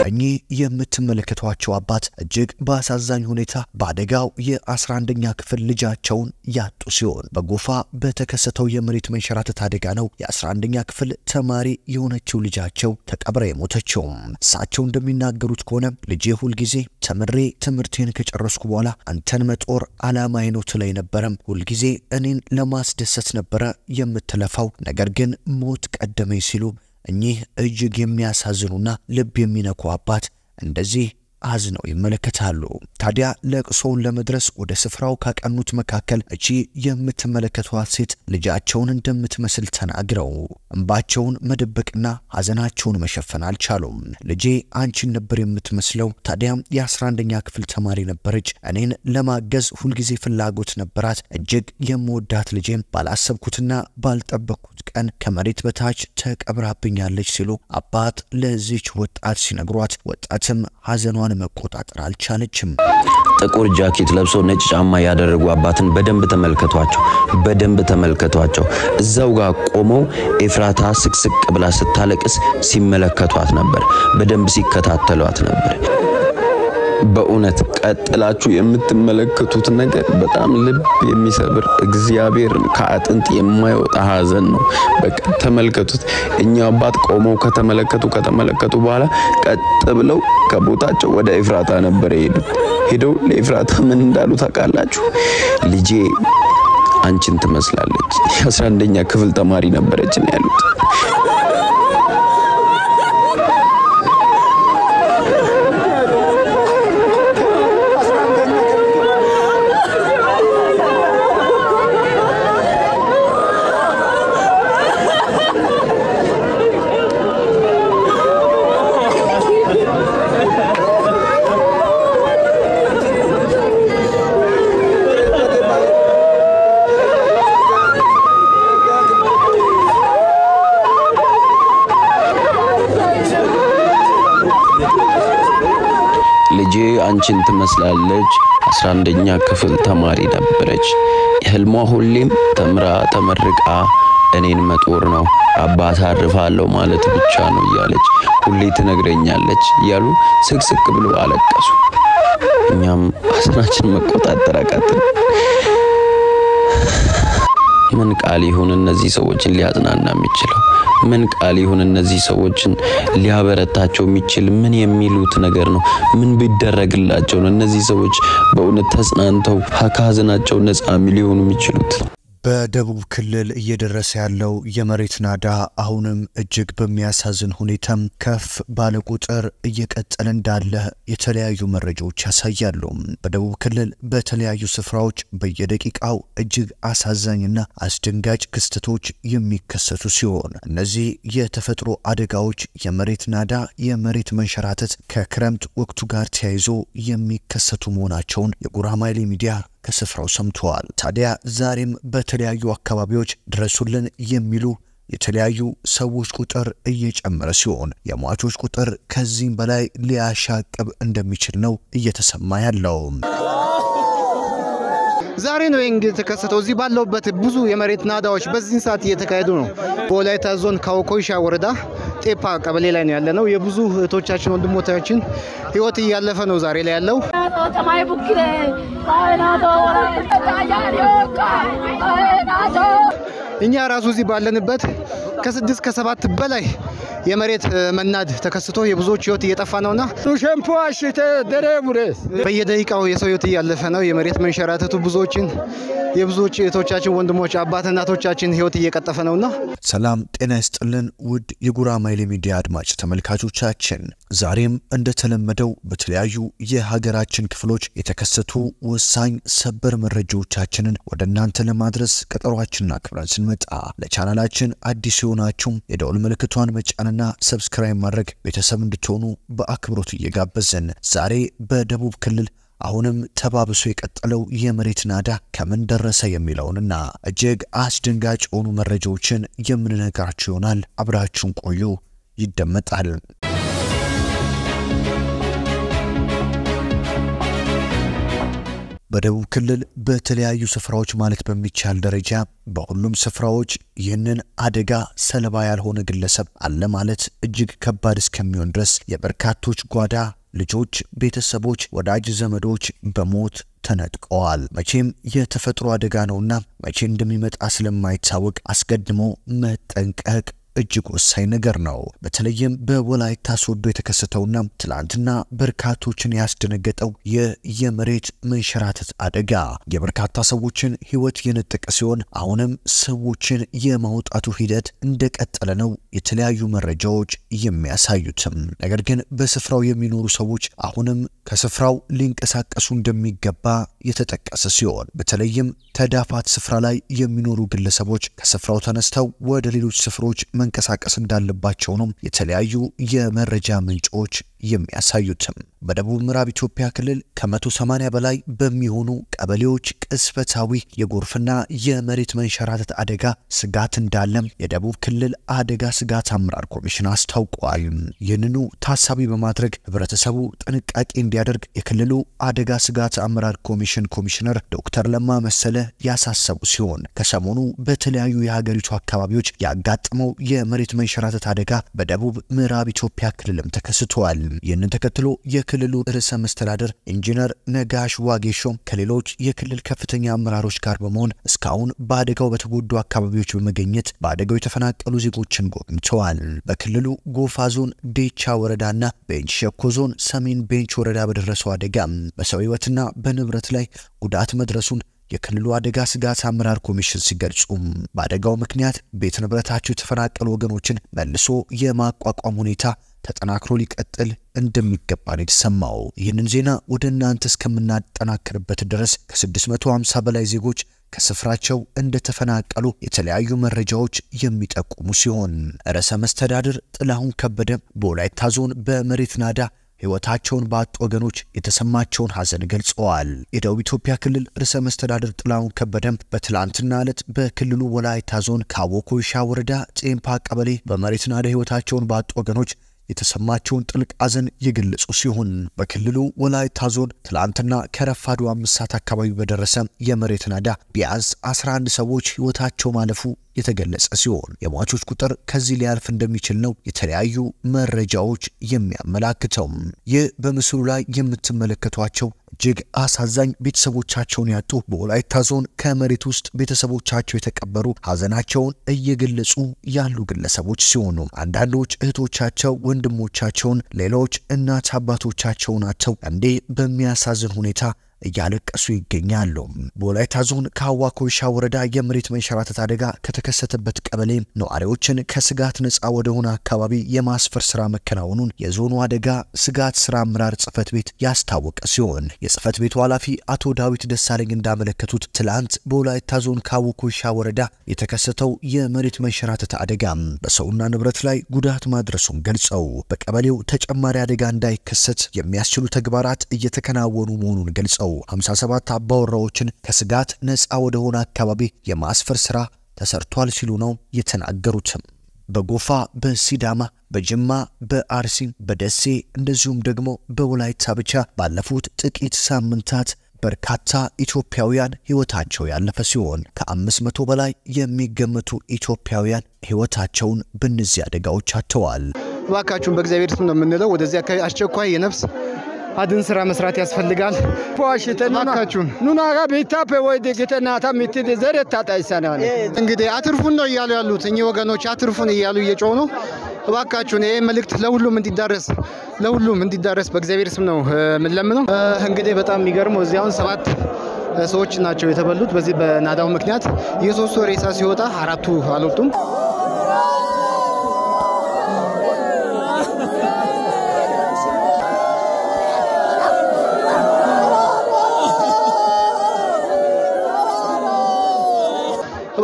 እኚህ የምትመለከቷቸው አባት እጅግ በአሳዛኝ ሁኔታ በአደጋው የ11ኛ ክፍል ልጃቸውን ያጡ ሲሆን በጎፋ በተከሰተው የመሬት መንሸራተት አደጋ ነው የ11ኛ ክፍል ተማሪ የሆነችው ልጃቸው ተቀብራ የሞተችው። እሳቸው እንደሚናገሩት ከሆነ ልጄ ሁልጊዜ ተምሬ ትምህርቴን ከጨረስኩ በኋላ አንተን መጦር ዓላማዬ ነው ትለኝ ነበረም። ሁልጊዜ እኔን ለማስደሰት ነበረ የምትለፋው፣ ነገር ግን ሞት ቀደመኝ ሲሉ እኚህ እጅግ የሚያሳዝኑና ልብ የሚነኩ አባት እንደዚህ አዝነው ይመለከታሉ። ታዲያ ለቅሶውን ለመድረስ ወደ ስፍራው ካቀኑት መካከል እቺ የምትመለከቷት ሴት ልጃቸውን እንደምትመስል ተናግረው እንባቸውን መደበቅና ሐዘናቸውን መሸፈን አልቻሉም። ልጄ አንቺን ነበር የምትመስለው። ታዲያም የ11ኛ ክፍል ተማሪ ነበረች። እኔን ለማገዝ ሁልጊዜ ፍላጎት ነበራት። እጅግ የምወዳት ልጄም ባላሰብኩትና ባልጠበቅኩት ቀን ከመሬት በታች ተቀብራብኛለች ሲሉ አባት ለዚች ወጣት ሲነግሯት ወጣትም ሐዘኗን መቆጣጠር አልቻለችም። ጥቁር ጃኬት ለብሶ ነጭ ጫማ ያደረጉ አባትን በደንብ ተመልከቷቸው፣ በደንብ ተመልከቷቸው። እዛው ጋር ቆመው ኤፍራታ ስቅስቅ ብላ ስታለቅስ ሲመለከቷት ነበር፣ በደንብ ሲከታተሏት ነበር። በእውነት ቀጥላችሁ የምትመለከቱት ነገር በጣም ልብ የሚሰብር እግዚአብሔር ከአጥንት የማይወጣ ሐዘን ነው። በቃ ተመልከቱት። እኛ አባት ቆመው ከተመለከቱ ከተመለከቱ በኋላ ቀጥ ብለው ከቦታቸው ወደ ኤፍራታ ነበር የሄዱት። ሄደው ለኤፍራታ ምን እንዳሉ ታውቃላችሁ? ልጄ አንቺን ትመስላለች፣ የአስራ አንደኛ ክፍል ተማሪ ነበረች ነው ያሉት። ልጄ አንቺን ትመስላለች፣ አስራ አንደኛ ክፍል ተማሪ ነበረች። ህልሟ ሁሌም ተምራ ተመርቃ እኔን መጦር ነው፣ አባት አርፋለሁ ማለት ብቻ ነው እያለች ሁሌ ትነግረኛለች እያሉ ስቅስቅ ብሎ አለቀሱ። እኛም ሐዘናችን መቆጣጠር አቃተን። ምን ቃል ይሁን እነዚህ ሰዎችን ሊያጽናና የሚችለው? ምን ቃል ይሁን እነዚህ ሰዎችን ሊያበረታቸው የሚችል ምን የሚሉት ነገር ነው? ምን ቢደረግላቸው ነው እነዚህ ሰዎች በእውነት ተጽናንተው ከሀዘናቸው ነፃ ሊሆኑ የሚችሉት? በደቡብ ክልል እየደረሰ ያለው የመሬት ናዳ አሁንም እጅግ በሚያሳዝን ሁኔታም ከፍ ባለ ቁጥር እየቀጠለ እንዳለ የተለያዩ መረጃዎች ያሳያሉ። በደቡብ ክልል በተለያዩ ስፍራዎች በየደቂቃው እጅግ አሳዛኝና አስደንጋጭ ክስተቶች የሚከሰቱ ሲሆን እነዚህ የተፈጥሮ አደጋዎች የመሬት ናዳ፣ የመሬት መንሸራተት ከክረምት ወቅቱ ጋር ተያይዞ የሚከሰቱ መሆናቸውን የጉራማይሌ ሚዲያ ከስፍራው ሰምተዋል። ታዲያ ዛሬም በተለያዩ አካባቢዎች ድረሱልን የሚሉ የተለያዩ ሰዎች ቁጥር እየጨመረ ሲሆን የሟቾች ቁጥር ከዚህም በላይ ሊያሻቅብ እንደሚችል ነው እየተሰማ ያለው። ዛሬ ነው እንግዲህ የተከሰተው። እዚህ ባለውበት ብዙ የመሬት ናዳዎች በዚህን ሰዓት እየተካሄዱ ነው። በወላይታ ዞን ካወኮይሻ ወረዳ ጤፓ ቀበሌ ላይ ነው ያለ ነው። የብዙ እህቶቻችን ወንድሞቻችን ህይወት እያለፈ ነው ዛሬ ላይ ያለው። እኛ ራሱ እዚህ ባለንበት ከስድስት ከሰባት በላይ የመሬት መናድ ተከስቶ የብዙዎች ህይወት እየጠፋ ነውና በየደቂቃው የሰው ህይወት እያለፈ ነው። የመሬት መንሸራተቱ ብዙዎችን የብዙዎች እህቶቻችን ወንድሞች፣ አባት እናቶቻችን ህይወት እየቀጠፈ ነውና ሰላም ጤና ይስጥልን ውድ የጉራማይሌ ሚዲያ አድማጭ ተመልካቾቻችን፣ ዛሬም እንደተለመደው በተለያዩ የሀገራችን ክፍሎች የተከሰቱ ወሳኝ ሰበር መረጃዎቻችንን ወደ እናንተ ለማድረስ ቀጠሯችንን አክብረን ስንመጣ ለቻናላችን አዲስ የሆናችሁም የደውል ምልክቷን መጫንና ሰብስክራይብ ማድረግ ቤተሰብ እንድትሆኑ በአክብሮት እየጋበዝን ዛሬ በደቡብ ክልል አሁንም ተባብሶ የቀጠለው የመሬት ናዳ ከምን ደረሰ የሚለውንና እጅግ አስደንጋጭ የሆኑ መረጃዎችን የምንነግራችሁ ይሆናል። አብራችሁን ቆዩ፣ ይደመጣል። በደቡብ ክልል በተለያዩ ስፍራዎች ማለት በሚቻል ደረጃ በሁሉም ስፍራዎች ይህንን አደጋ ሰለባ ያልሆነ ግለሰብ አለ ማለት እጅግ ከባድ እስከሚሆን ድረስ የበርካቶች ጓዳ ልጆች፣ ቤተሰቦች፣ ወዳጅ ዘመዶች በሞት ተነጥቀዋል። መቼም የተፈጥሮ አደጋ ነውና መቼ እንደሚመጣ ስለማይታወቅ አስቀድሞ መጠንቀቅ እጅግ ወሳኝ ነገር ነው። በተለይም በወላይታ ሶዶ የተከሰተውና ትላንትና በርካቶችን ያስደነገጠው ይህ የመሬት መንሸራተት አደጋ የበርካታ ሰዎችን ሕይወት የነጠቀ ሲሆን አሁንም ሰዎችን የማውጣቱ ሂደት እንደቀጠለ ነው የተለያዩ መረጃዎች የሚያሳዩትም። ነገር ግን በስፍራው የሚኖሩ ሰዎች አሁንም ከስፍራው ሊንቀሳቀሱ እንደሚገባ የተጠቀሰ ሲሆን በተለይም ተዳፋት ስፍራ ላይ የሚኖሩ ግለሰቦች ከስፍራው ተነስተው ወደ ሌሎች ስፍሮች መንቀሳቀስ እንዳለባቸው ነው የተለያዩ የመረጃ ምንጮች የሚያሳዩትም። በደቡብ ምዕራብ ኢትዮጵያ ክልል ከ180 በላይ በሚሆኑ ቀበሌዎች ቅስፈታዊ የጎርፍና የመሬት መንሸራተት አደጋ ስጋት እንዳለም የደቡብ ክልል አደጋ ስጋት አመራር ኮሚሽን አስታውቋል። ይህንኑ ታሳቢ በማድረግ ህብረተሰቡ ጥንቃቄ እንዲያደርግ የክልሉ አደጋ ስጋት አመራር ኮሚሽን ኮሚሽነር ዶክተር ለማ መሰለ ያሳሰቡ ሲሆን ከሰሞኑ በተለያዩ የሀገሪቱ አካባቢዎች ያጋጠመው የመሬት መንሸራተት አደጋ በደቡብ ምዕራብ ኢትዮጵያ ክልልም ተከስቷል። ይህንን ተከትሎ የክልሉ ርዕሰ መስተዳደር ኢንጂነር ነጋሽ ዋጌሾም ከሌሎች የክልል ከፍተኛ አመራሮች ጋር በመሆን እስካሁን በአደጋው በተጎዱ አካባቢዎች በመገኘት በአደጋው የተፈናቀሉ ዜጎችን ጎብኝተዋል። በክልሉ ጎፋ ዞን ዴቻ ወረዳና ቤንች ሸኮ ዞን ሰሜን ቤንች ወረዳ በደረሰው አደጋ በሰው ህይወትና በንብረት ላይ ጉዳት መድረሱን የክልሉ አደጋ ስጋት አመራር ኮሚሽን ሲገልጹ በአደጋው ምክንያት ቤት ንብረታቸው የተፈናቀሉ ወገኖችን መልሶ የማቋቋም ሁኔታ ተጠናክሮ ሊቀጥል እንደሚገባ ነው የተሰማው። ይህንን ዜና ወደ እናንተ እስከምናጠናክርበት ድረስ ከ650 በላይ ዜጎች ከስፍራቸው እንደተፈናቀሉ የተለያዩ መረጃዎች የሚጠቁሙ ሲሆን ርዕሰ መስተዳድር ጥላሁን ከበደ በወላይታ ዞን በመሬት ናዳ ሕይወታቸውን ባጡ ወገኖች የተሰማቸውን ሐዘን ገልጸዋል። የደቡብ ኢትዮጵያ ክልል ርዕሰ መስተዳድር ጥላሁን ከበደም በትላንትና ዕለት በክልሉ ወላይታ ዞን ካቦ ኮይሻ ወረዳ ጬምፓ ቀበሌ በመሬት ናዳ ሕይወታቸውን ባጡ ወገኖች የተሰማቸውን ጥልቅ ሐዘን የገለጹ ሲሆን በክልሉ ወላይታ ዞን ትላንትና ከረፋዱ አምስት ሰዓት አካባቢ በደረሰ የመሬት ናዳ ቢያንስ 11 ሰዎች ሕይወታቸው ማለፉ የተገለጸ ሲሆን የሟቾች ቁጥር ከዚህ ሊያልፍ እንደሚችል ነው የተለያዩ መረጃዎች የሚያመላክተው። ይህ በምስሉ ላይ የምትመለከቷቸው እጅግ አሳዛኝ ቤተሰቦቻቸውን ያጡ በወላይታ ዞን ከመሬት ውስጥ ቤተሰቦቻቸው የተቀበሩ ሐዘናቸውን እየገለጹ ያሉ ግለሰቦች ሲሆኑ አንዳንዶች እህቶቻቸው ወንድሞቻቸውን፣ ሌሎች እናት አባቶቻቸውን አጥተው እንዴ በሚያሳዝን ሁኔታ እያለቀሱ ይገኛሉ። በወላይታ ዞን ከአዋ ኮይሻ ወረዳ የመሬት መንሸራተት አደጋ ከተከሰተበት ቀበሌ ነዋሪዎችን ከስጋት ነፃ ወደሆነ አካባቢ የማስፈር ስራ መከናወኑን የዞኑ አደጋ ስጋት ስራ አመራር ጽህፈት ቤት ያስታወቀ ሲሆን የጽህፈት ቤቱ ኃላፊ አቶ ዳዊት ደሳለኝ እንዳመለከቱት ትላንት በወላይታ ዞን ከአዋ ኮይሻ ወረዳ የተከሰተው የመሬት መንሸራተት አደጋ በሰውና ንብረት ላይ ጉዳት ማድረሱን ገልጸው በቀበሌው ተጨማሪ አደጋ እንዳይከሰት የሚያስችሉ ተግባራት እየተከናወኑ መሆኑን ገልጸው 57 አባወራዎችን ከስጋት ነፃ ወደሆነ አካባቢ የማስፈር ስራ ተሰርቷል ሲሉ ነው የተናገሩትም። በጎፋ፣ በሲዳማ፣ በጅማ፣ በአርሲ፣ በደሴ እንደዚሁም ደግሞ በወላይታ ብቻ ባለፉት ጥቂት ሳምንታት በርካታ ኢትዮጵያውያን ሕይወታቸው ያለፈ ሲሆን ከአምስት መቶ በላይ የሚገመቱ ኢትዮጵያውያን ሕይወታቸውን በእነዚህ አደጋዎች አጥተዋል። እባካችሁን በእግዚአብሔር ስም ነው የምንለው። ወደዚህ አካባቢ አስቸኳይ የነፍስ አድን ስራ መስራት ያስፈልጋል። እባካችሁን ኑናጋ ቤታፔ ወይ ደግተናታ ምትድ ዘሬታ ጣይሰናል እንግዲህ አትርፉን ነው እያሉ ያሉት እኚህ ወገኖች አትርፉን እያሉ እየጮሁ ነው። እባካችሁን ይህ መልእክት ለሁሉም እንዲዳረስ ለሁሉም እንዲዳረስ በእግዚአብሔር ስም ነው የምንለምነው። እንግዲህ በጣም የሚገርመው እዚህ አሁን ሰባት ሰዎች ናቸው የተበሉት በዚህ በናዳው ምክንያት። የሶስቱ ሬሳ ሲወጣ አራቱ አልወጡም።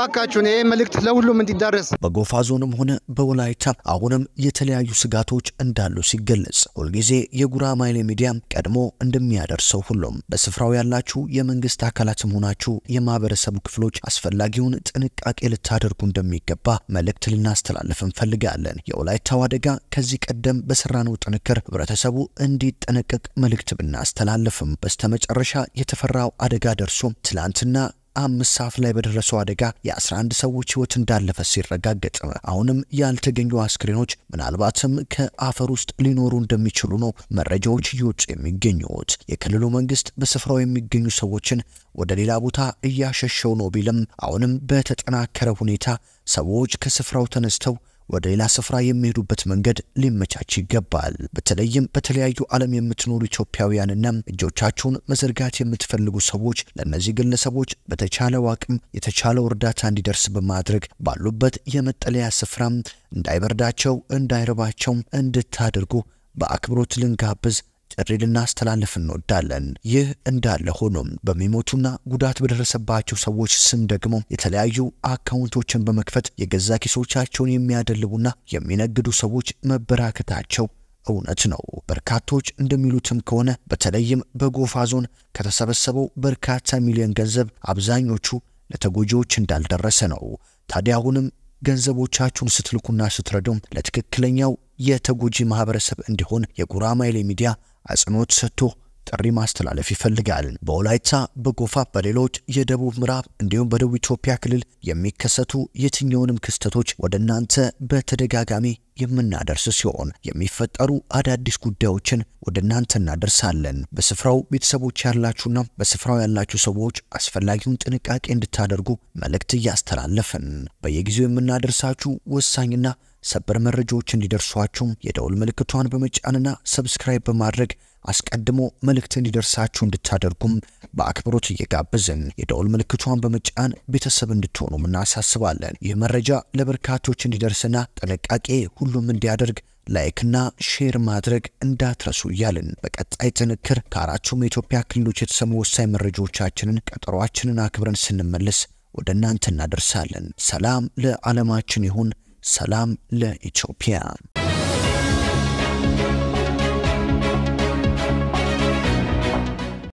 እባካችሁን ይህ መልእክት ለሁሉም እንዲዳረስ በጎፋ ዞንም ሆነ በወላይታ አሁንም የተለያዩ ስጋቶች እንዳሉ ሲገለጽ ሁልጊዜ የጉራማይሌ ሚዲያ ቀድሞ እንደሚያደርሰው ሁሉም በስፍራው ያላችሁ የመንግስት አካላትም ሆናችሁ የማህበረሰቡ ክፍሎች አስፈላጊውን ጥንቃቄ ልታደርጉ እንደሚገባ መልእክት ልናስተላልፍ እንፈልጋለን። የወላይታው አደጋ ከዚህ ቀደም በሰራነው ጥንክር ህብረተሰቡ እንዲጠነቀቅ መልእክት ብናስተላልፍም በስተመጨረሻ የተፈራው አደጋ ደርሶ ትላንትና አምስት ሰዓት ላይ በደረሰው አደጋ የ11 ሰዎች ህይወት እንዳለፈ ሲረጋገጥ አሁንም ያልተገኙ አስክሬኖች ምናልባትም ከአፈር ውስጥ ሊኖሩ እንደሚችሉ ነው መረጃዎች እየወጡ የሚገኙት። የክልሉ መንግስት በስፍራው የሚገኙ ሰዎችን ወደ ሌላ ቦታ እያሸሸው ነው ቢልም አሁንም በተጠናከረ ሁኔታ ሰዎች ከስፍራው ተነስተው ወደ ሌላ ስፍራ የሚሄዱበት መንገድ ሊመቻች ይገባል። በተለይም በተለያዩ ዓለም የምትኖሩ ኢትዮጵያውያንና እጆቻችሁን መዘርጋት የምትፈልጉ ሰዎች ለእነዚህ ግለሰቦች በተቻለው አቅም የተቻለው እርዳታ እንዲደርስ በማድረግ ባሉበት የመጠለያ ስፍራ እንዳይበርዳቸው፣ እንዳይረባቸው እንድታደርጉ በአክብሮት ልንጋብዝ ጥሪ ልናስተላልፍ እንወዳለን። ይህ እንዳለ ሆኖም በሚሞቱና ጉዳት በደረሰባቸው ሰዎች ስም ደግሞ የተለያዩ አካውንቶችን በመክፈት የገዛ ኪሶቻቸውን የሚያደልቡና የሚነግዱ ሰዎች መበራከታቸው እውነት ነው። በርካቶች እንደሚሉትም ከሆነ በተለይም በጎፋ ዞን ከተሰበሰበው በርካታ ሚሊዮን ገንዘብ አብዛኞቹ ለተጎጂዎች እንዳልደረሰ ነው። ታዲያ አሁንም ገንዘቦቻችሁን ስትልኩና ስትረዱም ለትክክለኛው የተጎጂ ማህበረሰብ እንዲሆን የጉራማይሌ ሚዲያ አጽንኦት ሰጥቶ ጥሪ ማስተላለፍ ይፈልጋል። በወላይታ በጎፋ፣ በሌሎች የደቡብ ምዕራብ እንዲሁም በደቡብ ኢትዮጵያ ክልል የሚከሰቱ የትኛውንም ክስተቶች ወደ እናንተ በተደጋጋሚ የምናደርስ ሲሆን የሚፈጠሩ አዳዲስ ጉዳዮችን ወደ እናንተ እናደርሳለን። በስፍራው ቤተሰቦች ያላችሁና በስፍራው ያላችሁ ሰዎች አስፈላጊውን ጥንቃቄ እንድታደርጉ መልእክት እያስተላለፍን በየጊዜው የምናደርሳችሁ ወሳኝና ሰበር መረጃዎች እንዲደርሷችሁ የደውል ምልክቷን በመጫንና ሰብስክራይብ በማድረግ አስቀድሞ መልእክት እንዲደርሳችሁ እንድታደርጉም በአክብሮት እየጋበዝን የደውል ምልክቷን በመጫን ቤተሰብ እንድትሆኑም እናሳስባለን። ይህ መረጃ ለበርካቶች እንዲደርስና ጥንቃቄ ሁሉም እንዲያደርግ ላይክና ሼር ማድረግ እንዳትረሱ እያልን በቀጣይ ጥንክር ከአራቱም የኢትዮጵያ ክልሎች የተሰሙ ወሳኝ መረጃዎቻችንን ቀጠሯችንን አክብረን ስንመለስ ወደ እናንተ እናደርሳለን። ሰላም ለዓለማችን ይሁን። ሰላም ለኢትዮጵያ።